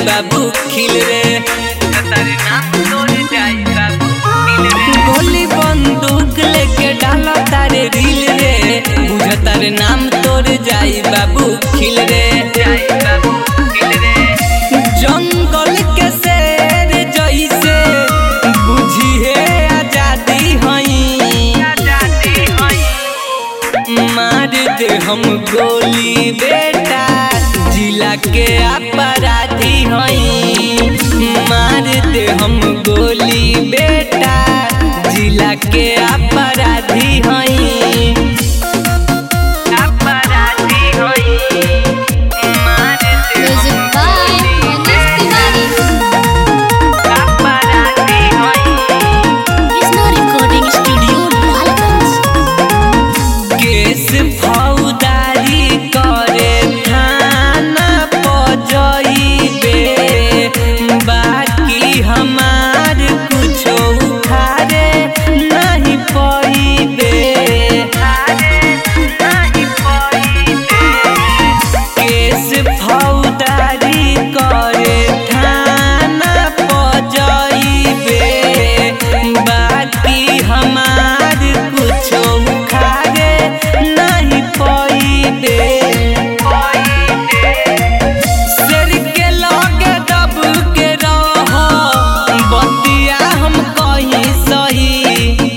बाबू खिल रे तारे नाम तोड़ जाई बाबू दिल रे गोली बंदूक लेके डाला तारे रील रे बुझ तारे नाम तोड़ जाई बाबू खिल रे जाई बाबू दिल रे जंगल के शेर जैसे बुझिए आजादी हई आजादी हई मार दे हम गोली बेटा जिला के अपराधी हई मार दे हम गोली बेटा जिला के अपराधी हई अपराधी हई मार दे Music by Manish Tiwari. अपराधी हई Krishna Recording Studio, Lalganj. केस फौदारी करे थाना पजइबे बाकी हमार कुछो उखाड़े नहीं पइबे नहीं पईबे केस फौदारी करे थाना पजइबे बाकी हमार कुछो उखाड़े नहीं पइबे शेर के लगे दब के रह बतिया हम कहीं सही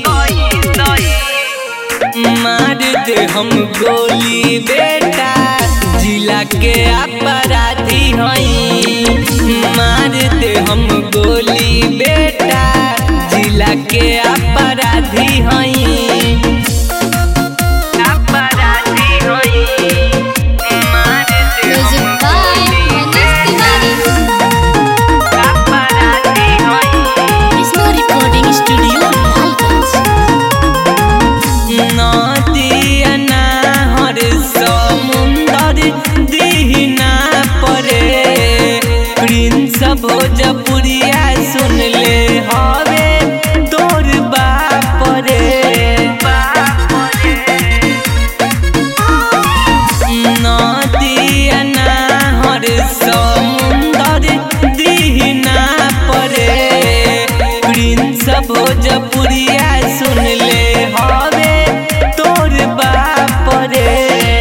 मार दे हम गोली बेटा जिला के अपराधी हई मार दे हम गोली बेटा जिला के अपराधी हई अपराधी हई मार दे Music by Manish Tiwari. अपराधी हई Krishna Recording Studio, Lalganj. नदिया नाहर समुंदर दीना परे प्रिंस भोजपुरिया सुन ले हवे तोर बाप रे नदिया नाहर समुंदर दीना परे प्रिंस भोजपुरिया सुन ले हवे तोर बाप रे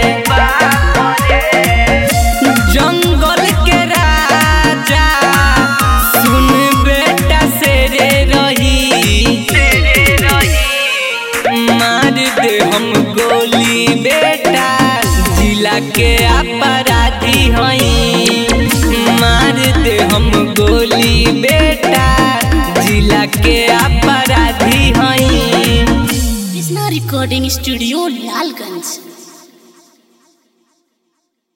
जंगल के राजा सुन बेटा शेरे रही मार दे हम गोली बेटा जिला के अपराधी हई मार दे हम गोली बेटा जिला के अपराधी हई Krishna Recording Studio, Lalganj.